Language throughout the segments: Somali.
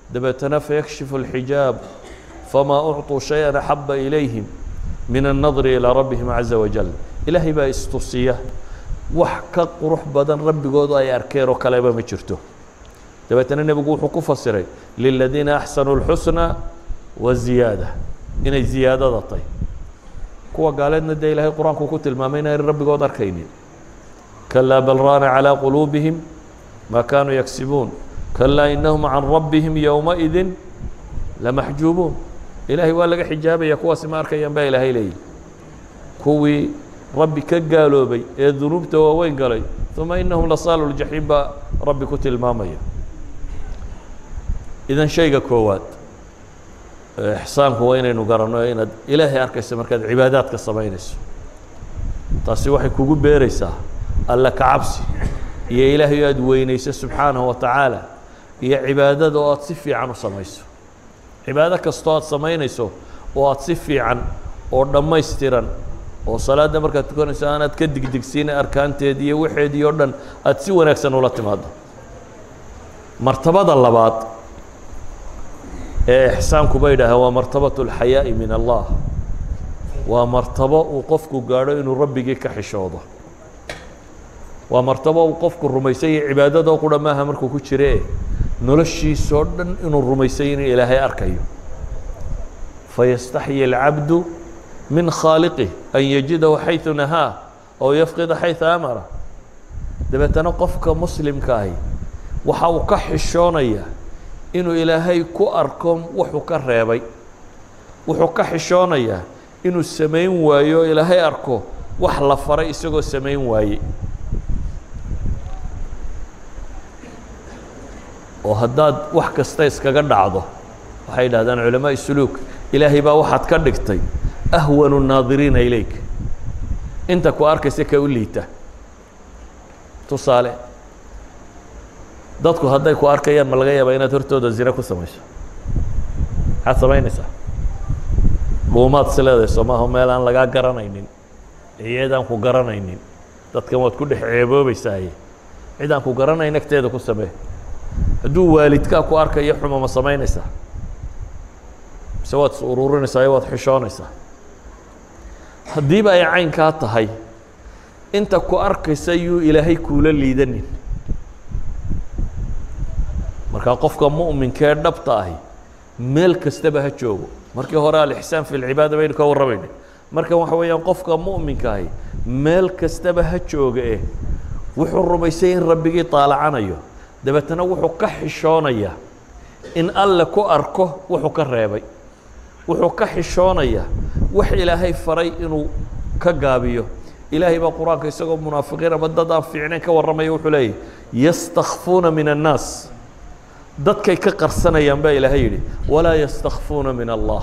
dabeetana fayakshifu اlxijaab famaa ucطuu shayئa axaba ilayhim min الnadri ilىa rabbihim caza wajal ilaahay baa istusiya wax ka qurux badan rabbigoodu ay arkeen oo kaleba ma jirto dabeetana nebigu wuxuu ku fasiray liladiina axsanuu اlxusna wa ziyaada inay ziyaadada tay kuwa gaaleedna dee ilaahay qur-aanku ku tilmaamay inaan rabbigood arkaynin kalaa bal raana calىa quluubihim ma kaanuu yagsibuun kalaa inahum can rabbihim yowmaئidi lamaxjuubuun ilaahay waa laga xijaabaya kuwaasi ma arkayaan baa ilaahay leeyihi kuwii rabbi ka gaaloobay ee dunuubta waaweyn galay uma inahum lasaalu ljaxiim baa rabbi ku tilmaamaya idan shayga koowaad ixsaanku waa inaynu garanno inaad ilaahay arkayso markaad cibaadaadka samaynayso taasi waxay kugu beeraysaa alla ka cabsi iyo ilaahay aad weynayso subxaanahu wa tacaala iyo cibaadada oo aad si fiican u samayso cibaado kastoo aad samaynayso oo aad si fiican oo dhammaystiran oo salaadda markaad tukanayso aanaad ka digdigsiin arkaanteed iyo waxeedii oo dhan aad si wanaagsan ula timaado martabada labaad ee ixsaanku bay idhaaheen waa martabaة اlxayaaءi min allah waa martabo uu qofku gaadho inuu rabbigii ka xishoodo waa martabo uu qofku rumaysay iyo cibaadadoo qura maaha markuu ku jire noloshiisoo dhan inuu rumaysay inuu ilaahay arkayo fayastaxyi اlcabdu min khaaliqih an yajidahu xayثu nahaa ow yafqida xayثa amara dabeetana qofka muslimka ahi waxa uu ka xishoonaya inuu ilaahay ku arko wuxuu ka reebay wuxuu ka xishoonayaa inuu samayn waayo ilaahay arko wax la faray isagoo samayn waaye oo haddaad wax kasta iskaga dhacdo waxay yidhahdaan culamaaء suluuk ilaahay baa waxaad ka dhigtay ahwanu الnaadiriina ilayk inta ku arkaysa ka u liita tusaale dadku hadday ku arkayaan ma laga yaabaa inaad hortooda zine ku samayso maxaad samaynaysaa dhuumaad si leedahay soo maaha meel aan lagaa garanaynin iyadaan ku garanaynin dadkan waad ku dhex ceeboobeysaaye cid aan ku garanayn agteeda ku samee hadduu waalidkaa ku arkayo xuma ma samaynaysaa mise waad is ururinaysaa iyo waad xishoonaysaa haddiiba ay caynkaa tahay inta ku arkaysa yuu ilaahay kuula liidanin markaa qofka mu'minkee dhabta ahi meel kastaba ha joogo markii hore alixsaan fi lcibaada baynu ka warramaynay markan waxa weeyaan qofka mu'minka ahi meel kastaba ha jooga eh wuxuu rumaysay in rabbigii taalacanayo dabeetana wuxuu ka xishoonayaa in alle ku arko wuxuu ka reebay wuxuu ka xishoonayaa wax ilaahay faray inuu ka gaabiyo ilaahay baa qur-aanka isagoo munaafiqiin ama dad aan fiicnayn ka warramaya wuxuu leeyahy yastakfuuna min annaas dadkay ka qarsanayaan baa ilaahay yidhi walaa yastakfuuna min allah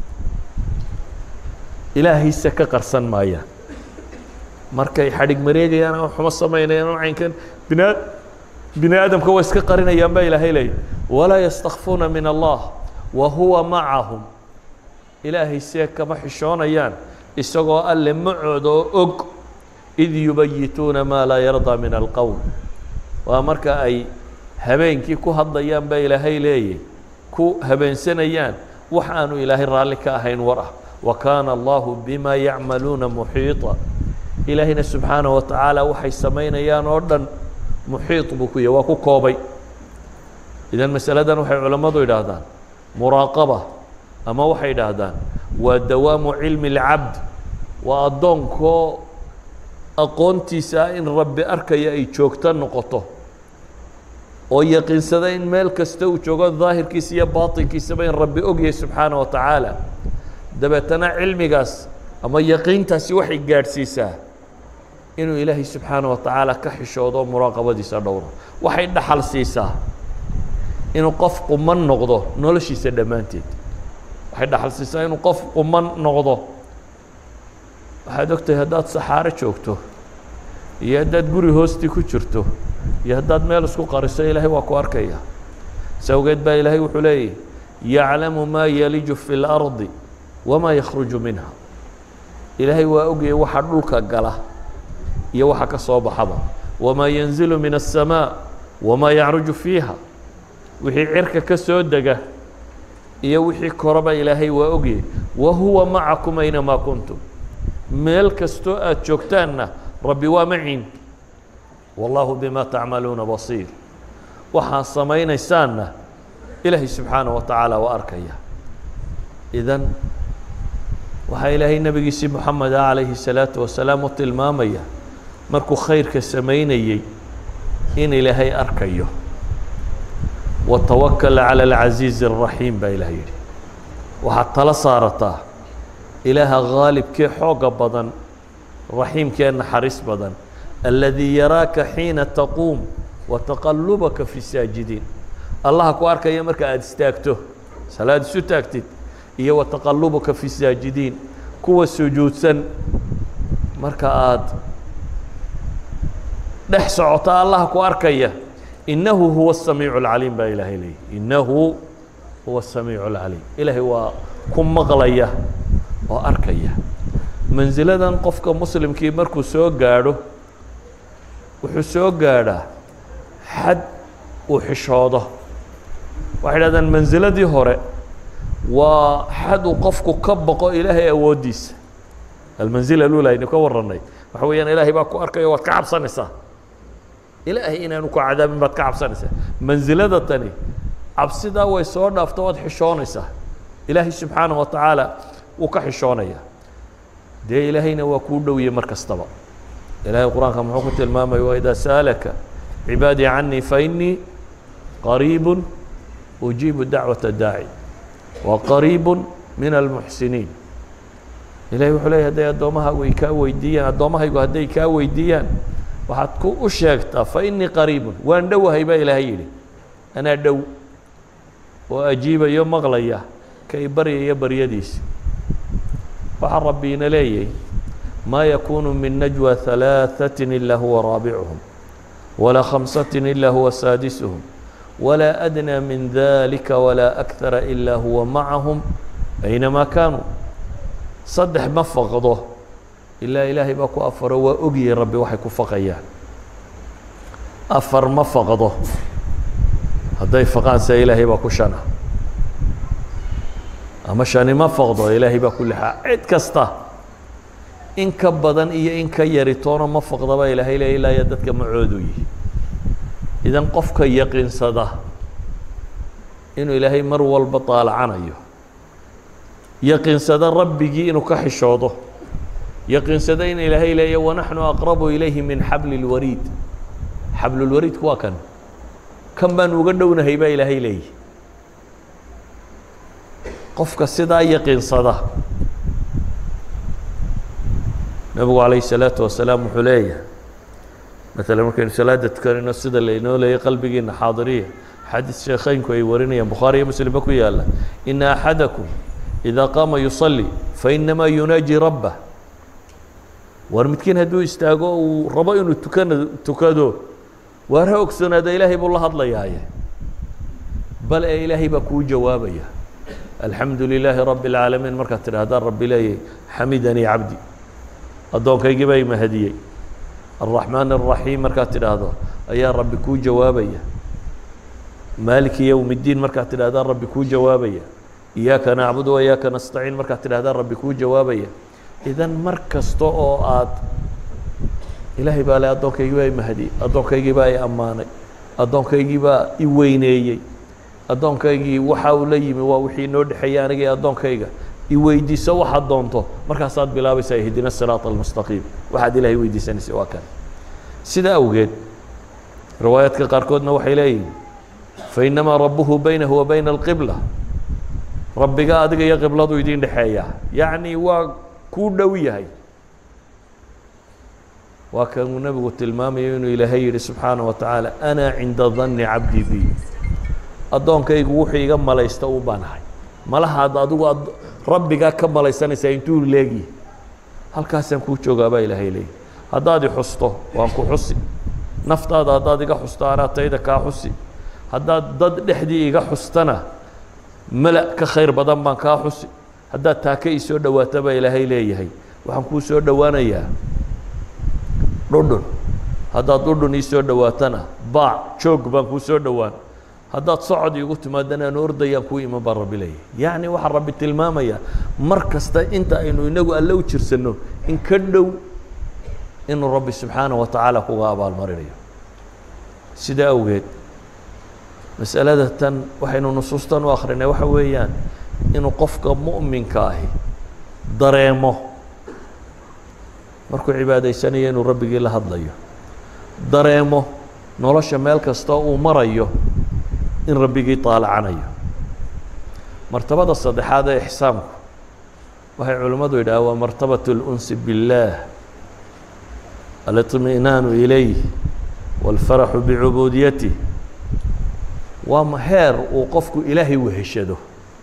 ilaahayse ka qarsan maayaan markay xadhig mareegayaan ama xumo samaynayaan oo caynkan bina bini aadamka way iska qarinayaan baa ilaahay leeyahy walaa yastakfuuna min allah wa huwa macahum ilaahay see kama xishoonayaan isagoo alle macooda oo og id yubayituuna maa laa yardaa min alqowl waa marka ay habeenkii ku hadlayaan baa ilaahay leeyahy ku habeensanayaan wax aanu ilaahay raalli ka ahayn war ah wa kaana allahu bima yacmaluuna muxiiطa ilaahayna subxaanaه wa tacaala waxay samaynayaan oo dhan muxiiط buu ku yahy waa ku koobay idan masaladan waxay culammadu idhaahdaan muraaqaba ama waxay idhaahdaan waa dawaamu cilmi اlcabd waa addoonkoo aqoontiisa ah in rabbi arkaya ay joogto noqoto oo yaqiinsada in meel kasta uu joogo daahirkiisa iyo baaطinkiisaba in rabbi ogyahay subxaanaه wa tacaala dabeetana cilmigaas ama yaqiintaasi waxay gaadhsiisaa inuu ilaahay subxaanaه wa tacaala ka xishoodo muraaqabadiisa dhowro waxay dhaxal siisaa inuu qof quman noqdo noloshiisa dhammaanteed waxay dhaxal siisaa inuu qof quman noqdo waxaad ogtahay haddaad saxaaro joogto iyo haddaad guri hoostii ku jirto iyo haddaad meel isku qariso ilaahay waa ku arkaya sawgeed baa ilaahay wuxuu leeyahy yaclamu maa yaliju fi اlardi wamaa yakhruju minha ilaahay waa ogayay waxa dhulka gala iyo waxa ka soo baxaba wamaa yanzilu min الsamaaء wamaa yacruju fiiha wixii cirka ka soo dega iyo wixii koraba ilaahay waa ogyahay wa huwa macakum aynamaa kuntum meel kastoo aad joogtaanna rabbi waa maciin wallaahu bima tacmaluuna basiir waxaad samaynaysaanna ilaahay subxaanaه wa tacaala waa arkaya idan waxaa ilaahay nebigiisii moxamed ah calayhi الsalaaةu wasalaam u tilmaamaya markuu khayrka samaynayey in ilaahay arkayo watawakal calى اlcasiizi الraxiim baa ilaah yidhi waxaad tala saarataa ilaaha haalibkee xooga badan raxiimkee naxariis badan aladii yaraaka xiina taquum wataqalubaka fi saajidiin allaha ku arkaya marka aada istaagto salaad isu taagtid iyo wataqalubaka fi saajidiin kuwa sujuudsan marka aada dhex socota allaha ku arkaya inahu huwa الsamiicu اlcaliim baa ilaahay leeyay inahu huwa الsamiicu اlcaliim ilaahay waa ku maqlaya oo arkaya mansiladan qofka muslimkii markuu soo gaadho wuxuu soo gaadhaa xad uu xishoodo waxay dhahdaan mansiladii hore waa xad uu qofku ka boqo ilaahay awooddiisa almansila alula aynu ka warranay waxa weeyaan ilaahay baa ku arkayo waad ka cabsanaysaa ilaahay inaanu ku cadaabin baad ka cabsanaysaa mansilada tani cabsidaa way soo dhaafto waad xishoonaysaa ilaahay subxaanaه wa tacaala wuu ka xishoonaya dee ilaahayna waa kuu dhowye mar kastaba ilahay qur-aanka muxuu ku tilmaamaya waidaa sa'alaka cibaadii canii fainii qariibu ujiibu dacwaة daaci wa qariibu min almuxsiniin ilahay wuxuu leeyay hadday addoommahaagu ay kaa weydiiyaan addoommahaygu hadday kaa weydiiyaan waxaad ku u sheegtaa fainii qariibun waan dhowahay baa ilaahay yidhi anaa dhow oo ajiibayo maqlaya kay baryaya baryadiisa waxaa rabbiina leeyahy ma yakunu min najwى ثalaaثaة ilaa huwa raabicuhum walaa khamsaة ilaa huwa saadisuhum walaa adnى min dalika walaa أkhara ilaa huwa macahum aynamaa kaanuu saddex ma faqdo ilaa ilaahay baa ku afaro waa ogyahay rabbi waxay ku faqayaan afar ma faqdo hadday faqaan se ilaahay baa ku shana ama shani ma faqdo ilaahay baa ku lixaa cid kasta in ka badan iyo in ka yari toona ma faqdaba ilaahay le ilaa iyo dadka macoodu yihi idan qofka yaqiinsada inuu ilaahay mar walba daalacanayo yaqiinsada rabbigii inuu ka xishoodo yaqiinsada in ilaahay leeya wanaxnu aqrabu ilayhi min xabli اlwariid xablulwariidku waa kan kan baan uga dhownahay baa ilaahay leeyahy qofka sidaa yaqiinsada nebigu calayh الsalaatu wasalaam wuxuu leeyahay maala markaynu salaada tukanayno sida laynoo leeyay qalbigiina xaadiriya xadiis sheekheynku ay warinayaan bukhaari iyo muslimba ku yaala ina axadakum idaa qaama yusalli fainamaa yunaaji rabbah war midkiin hadduu istaago uu rabo inuu tukana tukado waar ha ogsoonaada ilaahay buu la hadlayaaye bal ee ilaahay baa kuu jawaabaya alxamdu lilaahi rabbi اlcaalamiin markaad tidhahdaan rabbi leeyay xamidanii cabdi addoonkaygii baa imahadiyey الرaحmaan الرaحيim markaad tidhaahdo ayaa rabbi kuu jawaabaya maaliki yowm الdiin markaad tidhahdaan rabbi kuu jawaabaya iyaaka nacbud وiyaaka nastaciin markaad tidhahdaan rabbi kuu jawaabaya idan mar kasta oo aad ilaahay baa le addoonkaygii baa imahadiyey addoonkaygii baa i ammaanay addoonkaygii baa i weyneeyey addoonkaygii waxa uu la yimi waa wixii inoo dhexeeyey aniga iyo addoonkayga iweydiiso waxaad doonto markaasaad bilaabaysaa ihdina الsiraaط الmustaqiim waxaad ilahay weydiisanaysay waa kan sida awgeed riwaayaadka qaarkoodna waxay leeyihin fainamaa rabuhu baynahu wa bayna اlqibla rabbiga adiga iyo qibladu idin dhexeeya yacni waa kuu dhow yahay waa kanuu nebigu tilmaamayo inuu ilaahay yihi subxaanaه wa tacaala ana cinda dani cabdi bi addoonkaygu wuxuu iga malaysta un baan ahay malahaad adigu rabbigaa ka malaysanaysaa intuu leegi halkaasaan kuu joogaa baa ilaahay leeyahy haddaad i xusto waan ku xusi naftaada haddaad iga xusto anaa tayda kaa xusi haddaad dad dhexdii iga xustana mala ka khayr badan baan kaa xusi haddaad taaka ii soo dhowaato baa ilaahay leeyahay waxaan kuu soo dhowaanayaa dhudhun haddaad dhudhun ii soo dhowaatana baac joog baan kuu soo dhowaan haddaad socod iigu timaadana aan ordayaan kuu iman baa rabbi leeyahy yacni waxaa rabbi tilmaamaya mar kasta inta aynu inagu alle u jirsanno in ka dhow inuu rabbi subxaanaه wa tacaala kuga abaalmarinayo sidaa awgeed masalada tan waxaynu nusuustan u akrinay waxa weeyaan inuu qofka mu'minka ahi dareemo markuu cibaadaysanayo inuu rabbigii la hadlayo dareemo nolosha meel kastoo uu marayo in rabbigii taalacanayo martabada saddexaad ee ixsaamku waxay culimmadu yidhaha waa martabaة اlأnsi biاllaah aliطminaanu ilayh wاlfaraxu bicubuudiyatih waa heer uu qofku ilaahay weheshado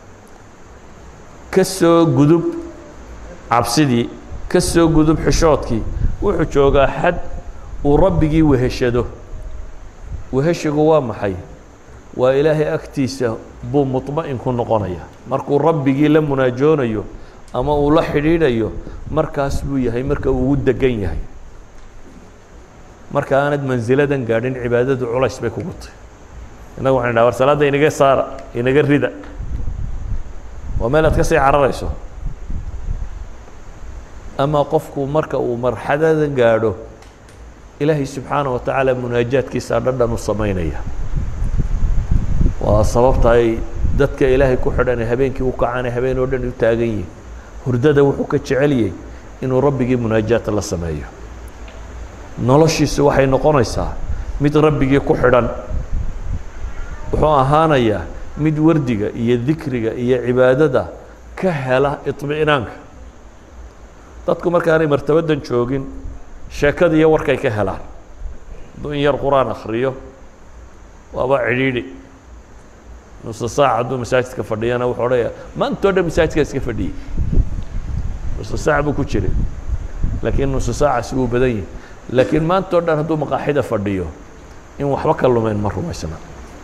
ka soo gudub cabsidii ka soo gudub xishoodkii wuxuu joogaa xad uu rabbigii weheshado weheshigu waa maxay waa ilaahay agtiisa buu muطma'in ku noqonaya markuu rabbigii la munaajoonayo ama uu la xidhiidhayo markaas buu yahay marka uu ugu degan yahay marka aanad mansiladan gaadhin cibaadadu culays bay kugu tahy innagu waxan dhaha war salaadda inaga saara inaga rida waa meel aad ka sii cararayso ama qofku marka uu marxadadan gaadho ilaahay subxaanaه wa tacaala munaajaadkiisa dhadhan u samaynaya waa sababta ay dadka ilaahay ku xidhan habeenkii u kacaana habeen oo dhan u taagan yihin hurdada wuxuu ka jeceliyey inuu rabbigii munaajaata la sameeyo noloshiisu waxay noqonaysaa mid rabbigii ku xidhan wuxuu ahaanayaa mid wardiga iyo dikriga iyo cibaadada ka hela iطmi'naanka dadku markaanay martabadan joogin sheekada iyo warkay ka helaan hadduu in yar qur-aan akriyo waaba cidhiidhi nusa saac hadduu masaajidka fadhiyana wuxuu odhanaya maantoo dhan masaajidka iska fadhiyey nusa saac buu ku jiray laakiin nusa saacaasi wuu badan yahi laakiin maantao dhan hadduu maqaaxida fadhiyo in waxba ka lumeyn ma rumaysna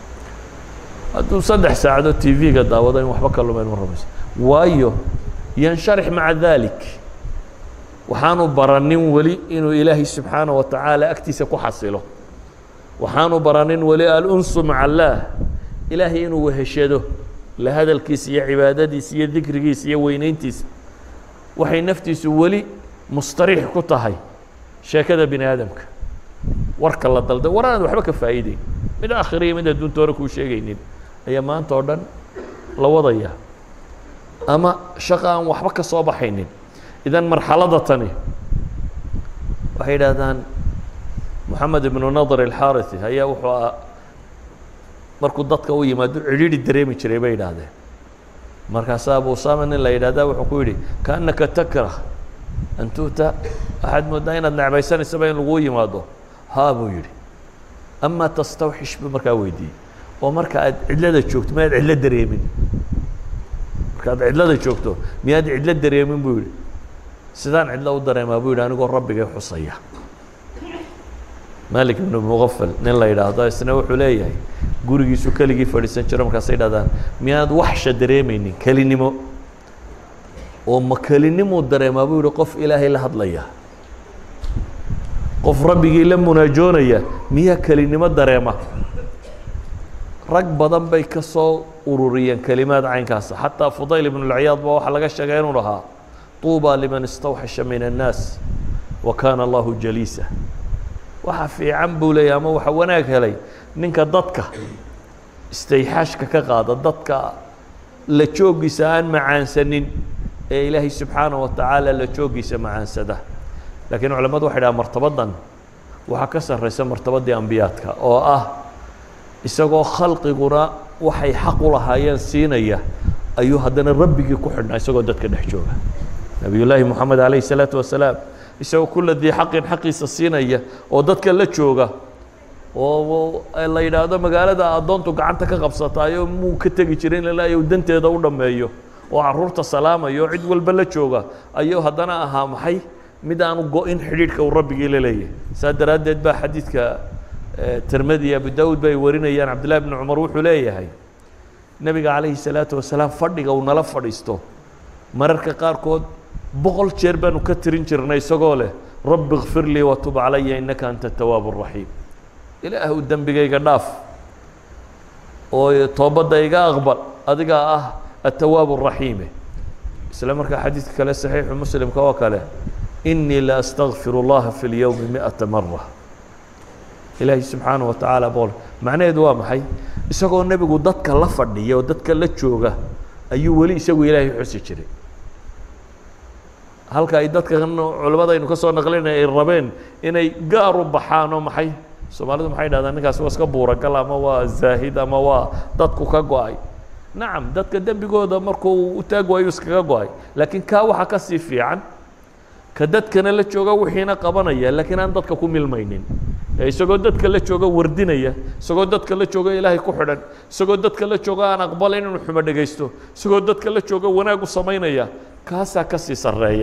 hadduu saddex saacadood t v-ga daawado in waxba ka lumeyn ma rumaysna waayo yansharix maca dalik waxaanu baranin weli inuu ilaahay subxaanaه wa tacaala agtiisa ku xasilo waxaanu baranin weli alunsu maca allaah ilaahay inuu weheshado la hadalkiisa iyo cibaadadiisa iyo dikrigiisa iyo weyneyntiisa waxay naftiisu weli mustariix ku tahay sheekada bini aadamka warka la dalda war aanad waxba ka faa'iideyn mid aakhiriya mid adduunta hore kuu sheegaynin ayaa maanta oo dhan la wadaya ama shaqa aan waxba ka soo baxaynin idan marxalada tani waxay yidhaahdaan moxamed ibnu nadr alxariثi ayaa wuxuu a markuu dadka u yimaado cidhiidhi dareemi jiray bay yidhaahdeen markaasaa abu usama nin la yidhahda wuxuu ku yidhi kaannaka takrah an tu'ta waxaad mooddaa inaad necbaysanaysaba in laguu yimaado haa buu yidhi ama tastawxish buu markaa weydiiyey oo marka aad cidlada joogto miyaad cidlo dareemin markaad cidlada joogto miyaad cidlo dareemin buu yidhi sidaan cidlo u dareemaa buu yidhi anigoo rabbigay xusaya malik ibnu muqafal nin la yidhaahdo isna wuxuu leeyahay gurigiisu keligii fadhiisan jiro markaasay dhahdaan miyaad waxsha dareemaynin kelinimo oo ma kelinimuu dareemaa buu yihi qof ilaahay la hadlaya qof rabbigii la munaajoonaya miyaa kelinimo dareema rag badan bay ka soo ururiyeen kelimaad caynkaasa xataa fudayl ibn اlciyaad ba waxaa laga sheegay inuu dhahaa طuuba liman istawxasha min الnaas wa kaana allahu jaliisa waxa fiican buu leeyay ama waxa wanaag helay ninka dadka istayxaashka ka qaada dadka la joogiisa aan macaansanin ee ilaahay subxaanaه wa tacaala la joogiisa macaansada lakiin culamadu waxay dhaha martabadan waxaa ka sarraysa martabadii ambiyaadka oo ah isagoo khalqiguna waxay xaq u lahaayeen siinaya ayuu haddana rabbigii ku xidhnaa isagoo dadka dhex jooga nabiy llaahi moxamed alayh الsalaatu wasalaam isagoo kula dii xaqin xaqiisa siinaya oo dadka la jooga oo la yidhaahdo magaalada addoontu gacanta ka qabsataayo muu ka tegi jirin ilaa danteeda u dhammeeyo oo caruurta salaamayo oo cid walba la jooga ayuu haddana ahaa maxay mid aanu go-in xidhiidhka uu rabbigii la leeyahay saas daraaddeed baa xadiidka tirmidi abu dawud bay warinayaan cabdillahi bni cumar wuxuu leeyahay nebiga calayhi salaatu wasalaam fadhiga uu nala fadhiisto mararka qaarkood boqol jeer baanu ka tirin jirnay isagoo leh rabbi kfir lii watub calaya innaka anta tawaab raxiim ilaahw dembigayga dhaaf oo toobadda iga aqbal adigaa ah atawaab الraxiime isla markaa xadiidka kale saxiixu muslimka oo kale inii la astagfir اllaha fi اlyowmi miئata mara ilaahi subxaanaه wa tacaala bool macnaheedu waa maxay isagoo nebigu dadka la fadhiya oo dadka la jooga ayuu weli isagu ilaahay xusi jiray halka ay dadkan culimadaynu ka soo naqlinay ay rabeen inay gaar u baxaan oo maxay soomaalidu maxay dhahdaan ninkaasi waa iska buuragal ama waa zaahid ama waa dadku ka go-ay nacam dadka dembigooda markuu u taag waayo iskaga go-ay laakiin kaa waxaa ka sii fiican ka dadkana la jooga wixiina qabanaya laakiin aan dadka ku milmaynin ee isagoo dadka la jooga wardinaya isagoo dadka la jooga ilaahay ku xidhan isagoo dadka la jooga aan aqbalayn inuu xumo dhegaysto isagoo dadka la jooga wanaag u samaynaya kaasaa ka sii sarreeya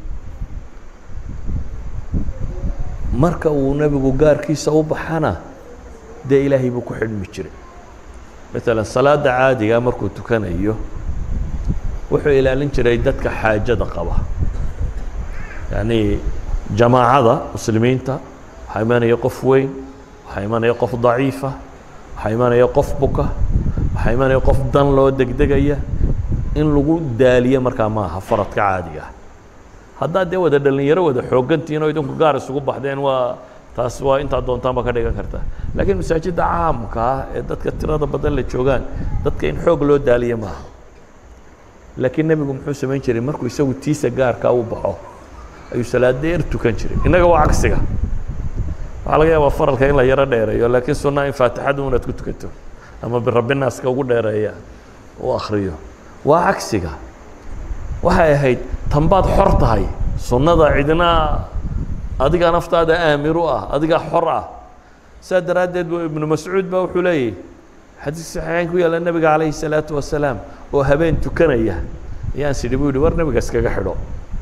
marka uu nebigu gaarkiisa u baxana dee ilaahay buu ku xidhmi jiray maalan salaada caadiga markuu tukanayo wuxuu ilaalin jiray dadka xaajada qaba yacni jamaacada muslimiinta waxaa imanaya qof weyn waxaa imanaya qof daciifa waxaa imanaya qof buka waxaa imanaya qof dan loo degdegaya in lagu daaliyo markaa ma aha faradka caadiga ah haddaad dee wada dhalinyaro wada xoogantihiin oo idinku gaar isugu baxdeen waa taas waa intaad doontaanba ka dhigan kartaa laakiin masaajidda caamka ah ee dadka tirada badan la joogaan dadka in xoog loo daaliyo maaha laakiin nebigu muxuu samayn jiray markuu isagu tiisa gaarkaa u baxo ayuu salaad dheer tukan jiray innaga waa cagsiga waxaa laga yaabaa faralka in la yaro dheereeyo laakiin sunna in faatixadu unaad ku tukato ama birabbinaaska ugu dheereeya u akriyo waa cagsiga waxay ahayd tanbaad xor tahay sunnada cidna adigaa naftaada aamir u ah adigaa xor ah saa daraaddeed bu ibnu mascuud ba wuxuu leeyahy xadiis saxiixeyn ku yaalla nebiga calayhi salaatu wasalaam oo habeen tukanaya ayaan sidhi bu yihi war nebiga iskaga xidho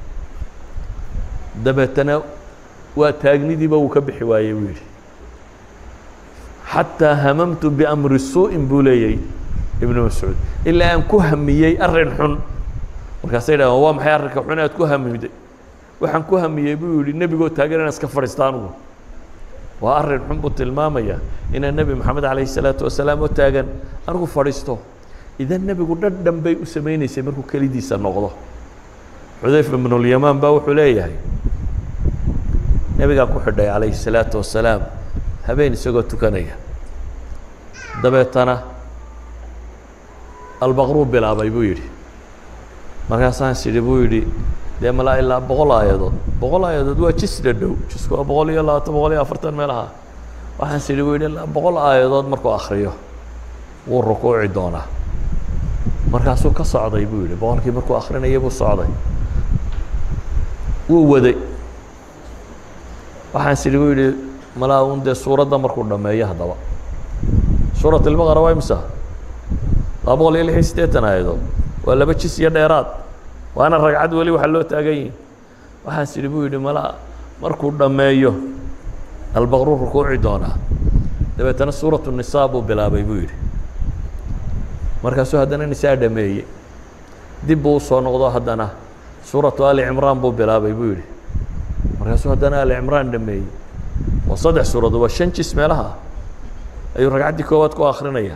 dabeetana waa taagnidiiba wuu ka bixi waayey buu yidhi xataa hamamtu biamri suu'in buu leeyay ibnu mascuud ilaa aan ku hamiyey arrin xun markaasay dhahdeen waa maxay arrinka xun aad ku hamiday waxaan ku hamiyey buu yihi nebigoo taagan inaan iska fadhiista anugu waa arrin xun buu tilmaamaya inaan nebi moxamed calayhi salaatu wasalaam oo taagan anigu fadhiisto idan nebigu dhadhan bay u samaynaysay markuu kelidiisa noqdo xudayfa ibnulyamaan baa wuxuu leeyahay nebigaa ku xidhay calayhi salaatu wasalaam habeen isagoo tukanaya dabeetana albaqruu bilaabay buu yidhi markaasaan sidhi buu yidhi dee malaa ilaa boqol aayadood boqol aayadood waa jis dhadhow jisku waa boqol iyo labaatan boqol iyo afartan meelaha waxaan sidhi buu yidhi ilaa boqol aayadood markuu akriyo wuu rukuuci doonaa markaasuu ka socday buu yidhi boqolkii markuu akrinaya buu socday wuu waday waxaan sidhi buu yidhi malaa un dee suuradda markuu dhameeyo haddaba suurat ilbaqara waa imisa laba boqol iyo lix iyo siddeetan aayadood waa laba jis iyo dheeraad waana ragcad weli waxaa loo taagan yihin waxaan sidhi buu yidhi malaa markuu dhammeeyo albaqru rukuuci doonaa dabeetana suuratu nisaa buu bilaabay buu yidhi markaasuu haddana nisaa dhameeyey dib buu usoo noqdo haddana suuratu ali cimraan buu bilaabay buu yidhi markaasuu haddana ali cimraan dhameeyey waa saddex suuradood waa shan jis meelaha ayuu ragcaddii koowaad ku akrinaya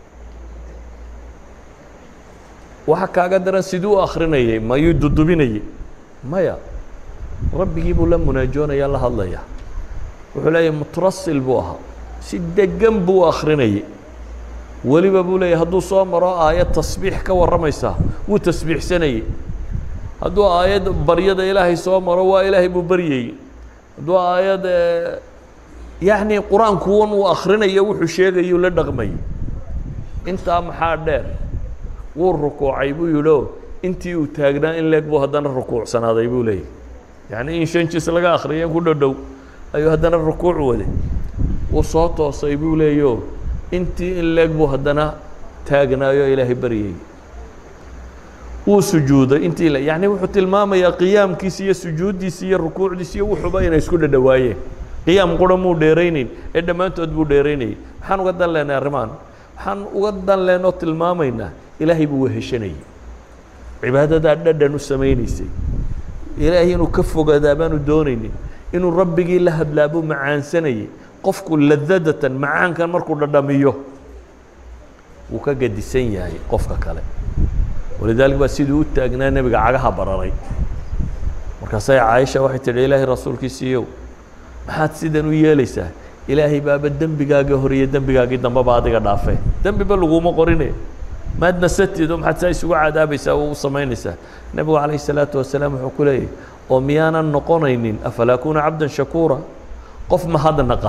waxa kaaga daran siduu u akrinayay mayuu dudubinayey maya rabbigii buu la munaajoonaya la hadlaya wuxuu leeyahy mutrasil buu ahaa si degan buu u akrinayay weliba buu leeyahy hadduu soo maro aayad tasbiix ka warramaysaa wuu tasbiixsanayey hadduu aayad baryada ilaahay soo maro waa ilaahay buu baryayey hadduu aayad yacni qur-aankuwan uu akrinayo wuxuu sheegayu la dhaqmayay intaa maxaa dheer wuu rukuucay buu yidhi o intii uu taagnaa in leeg buu haddana rukuucsanaaday buu leeyahy yacni in shan jis laga akriya in ku dhodhow ayuu haddana rukuuc waday wuu soo toosay buu leeyo intii in leeg buu haddana taagnaayo ilaahay baryayey wuu sujuuday intii le yacni wuxuu tilmaamayaa qiyaamkiisi iyo sujuuddiisi iyo rukuucdiisi iyo wuxuuba inay isku dhadhawaayeen qiyaam qura muu dheeraynayn ee dhammaantood buu dheeraynayay maxaan uga dan lehnay arrimaan waxaan uga dan lehnoo tilmaamaynaa ilaahay buu weheshanayay cibaadadaa dhadhan u samaynaysay ilaahay inuu ka fogaadaa baanu doonaynin inuu rabbigii la hadlaa buu macaansanayay qofku ladadatan macaankan markuu dhadhamiyo wuu ka gadisan yahay qofka kale walidalik baa siduu u taagnaa nebiga cagaha bararay markaasay caaisha waxay tidhi ilaahay rasuulkiisiiyow maxaad sidan u yeelaysaa ilaahay baaba dembigaagii hore iyo dembigaagii dambeba adiga dhaafee dembiba laguma qorine maad nasatido maxaad saa isugu cadaabaysaa oo u samaynaysaa nebigu calayhi salaatu wasalaam wuxuu ku leeyahy oo miyaanan noqonaynin afalaa kuna cabdan shakuura qof mahadnaqa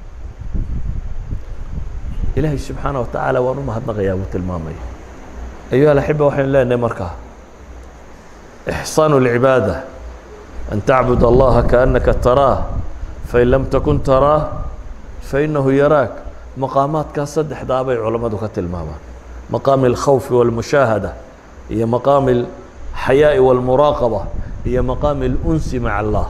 ilaahay subxaana wa tacaala waan u mahadnaqayaa buu tilmaamaya ayuha alaxiba waxaynu leenahay markaa ixsaanu اlcibaada an tacbud allaha kaannaka taraah fain lam takun taraah fainahu yaraak maqaamaadkaa saddexdaa bay culammadu ka tilmaamaan maqaami اlkhawfi wاlmushaahada iyo maqaami اlxayaaءi wاlmuraaqaba iyo maqaami اlunsi maca allah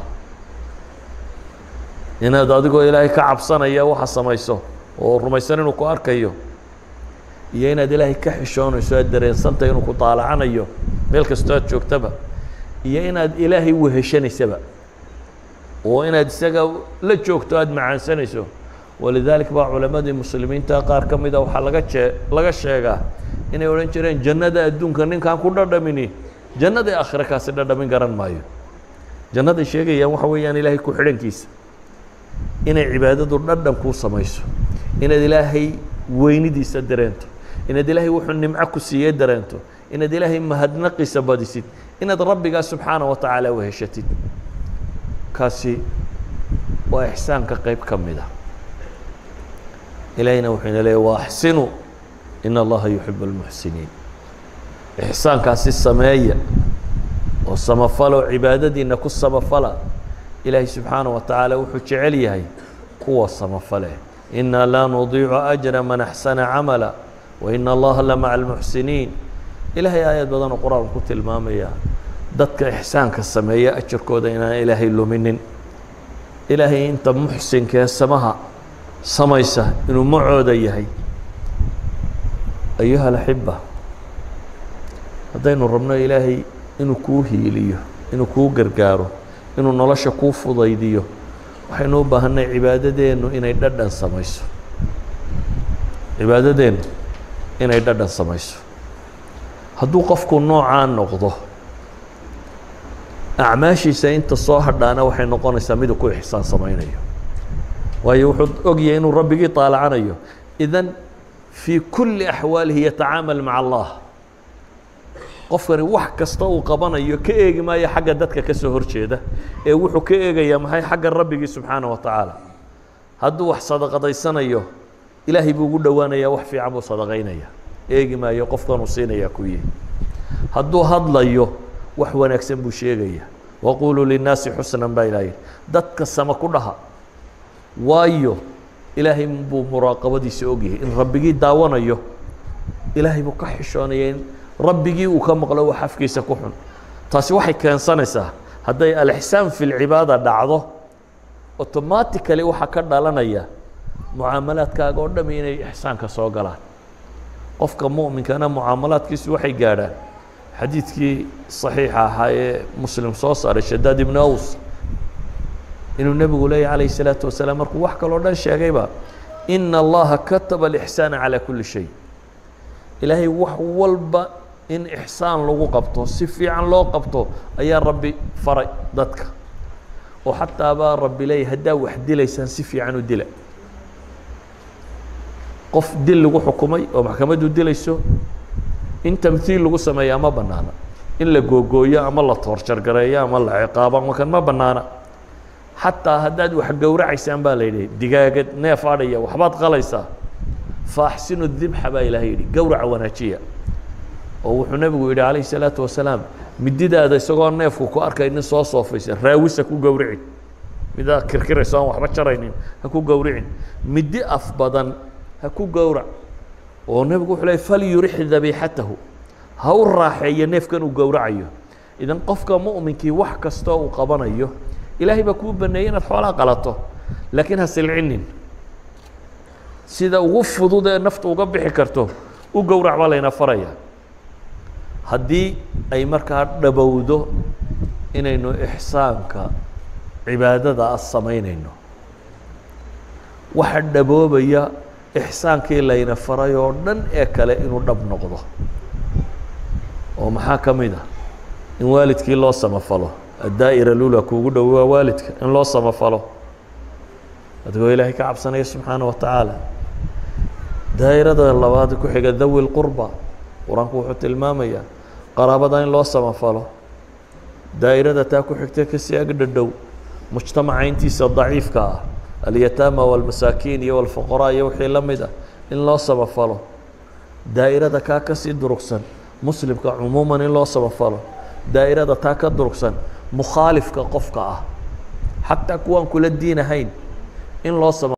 inaad adigoo ilaahay ka cabsanaya waxa samayso oo rumaysan inuu ku arkayo iyo inaad ilaahay ka xishoonayso aad dareensantay inuu ku daalacanayo meel kastoo aad joogtaba iyo inaad ilaahay weheshanaysaba oo inaad isaga la joogto aada macaansanayso walidalik baa culammadii muslimiinta qaar ka mida waxaa laga jee laga sheegaa inay odhan jireen jannada adduunka ninkaan ku dhadhamini jannadii aakhire kaasi dhadhamin garan maayo jannaday sheegayaan waxa weeyaan ilaahay ku xidhankiisa inay cibaadadu dhadhan kuu samayso inaad ilaahay weynidiisa dareento inaad ilaahay wuxuu nimco ku siiyey dareento inaad ilaahay mahadnaqiisa badisid inaad rabbigaa subxaana wa tacaala weheshatid kaasi waa ixsaanka qayb ka mid a ilaahayna wuxuu ina leeyay waaxsinuu in allaha yuxibu اlmuxsiniin ixsaankaasi sameeya oo samafalo cibaadadiina ku samafala ilaahay subxaana wa tacaala wuxuu jecel yahay kuwa samafale inaa laa nudiicu ajra man axsana camala wa ina allaha la maca almuxsiniin ilaahay aayad badanoo qur-aanku ku tilmaamaya dadka ixsaanka sameeya ajarkooda inaan ilaahay luminin ilaahay inta muxsinkee samaha samaysa inuu macooda yahay ayuha alaxiba haddaynu rabno ilaahay inuu kuu hiiliyo inuu kuu gargaaro inuu nolosha kuu fudaydiyo waxaynu u baahanay cibaadadeennu inay dhadhan samayso cibaadadeennu inay dhadhan samayso hadduu qofku noocaa noqdo acmaashiisa inta soo hadhaana waxay noqonaysaa miduu ku ixsaan samaynayo waayo wuxuu ogyahay inuu rabbigii taalacanayo idan fii kulli axwaalihi yatacaamal maca allah qofkani wax kasta uu qabanayo ka eegi maayo xagga dadka ka soo horjeeda ee wuxuu ka eegayaa maxay xagga rabbigii subxaana wa tacaala hadduu wax sadaqadaysanayo ilaahay buu ugu dhowaanayaa wax fiican buu sadaqaynaya eegi maayo qofkanuu siinayaa ku yihi hadduu hadlayo wax wanaagsan buu sheegaya waquluu linnaasi xusnan baa ilaah yihi dadka sama ku dhaha waayo ilaahay buu muraaqabadiisa ogyahay in rabbigii daawanayo ilaahay buu ka xishoonaya in rabbigii uu ka maqlo wax afkiisa ku xun taasi waxay keensanaysaa hadday alixsaan fi lcibaada dhacdo automatically waxaa ka dhalanaya mucaamalaadkaaga oo dhami inay ixsaanka soo galaan qofka mu'minkana mucaamalaadkiisu waxay gaadhaan xadiidkii صaxiixa ahaa ee muslim soo saaray shadaad ibnu aws inuu nebigu leeyahy calayه الsalaaةu wasalaam markuu wax kaloo dhan sheegayba ina allaha kataba اlإxsaana calى kuli shay ilaahay wax walba in ixsaan lagu qabto si fiican loo qabto ayaa rabbi faray dadka oo xataa baa rabbi leeyahy haddaa wax dilaysaan si fiican u dila qof dil lagu xukumay oo maxkamaddu dilayso in tamhiil lagu sameeyaa ma banaana in la googooyo ama la toorjargareeyo ama la ciqaabo ama kan ma banaana xataa haddaad wax gowracaysaan baa la yidhi digaagad neef adhaya waxbaad qalaysaa faaxsinu dibxa baa ilahay yidhi gowraca wanaajiya oo wuxuu nebigu yidhi calayhi salaatu wasalaam mididaada isagoo neefku ku arkay nin soo soofaysa raawisa ku gowrici midaa kirkirayso aan waxba jaraynin ha ku gowricin midi af badan ha ku gowrac oo nebigu wuxuu leey falyurix dabiixatahu ha u raaxeeyo neefkan uu gowracayo idan qofka mu'minkii wax kastoo uu qabanayo ilaahay baa kuu baneeyey inaad xoolaa qalato laakiin ha silcinin sida ugu fudud ee naftu uga bixi karto u gowrac baa layna faraya haddii ay markaa dhabowdo inaynu ixsaanka cibaadada a samaynayno waxa dhaboobaya ixsaankii layna faray oo dhan ee kale inuu dhab noqdo oo maxaa ka mid ah in waalidkii loo samafalo addaa'ira lula kuugu dhow waa waalidka in loo samafalo adigoo ilaahay ka cabsanaya subxaana wa tacaala daa'irada labaad ku xiga dawi lqurba qur-aanku wuxuu tilmaamayaa qaraabada in loo samafalo daa'irada taa ku xigta kasii agdhadhow mujtamaca intiisa daciifka ah alyataama walmasaakiin iyo walfuqaraa iyo wixii la mid ah in loo samafalo daa'irada kaa kasii durugsan muslimka cumuuman in loo samafalo daa'irada taa ka durugsan mukhaalifka qofka ah xataa kuwaan kula diin ahayn in loo sama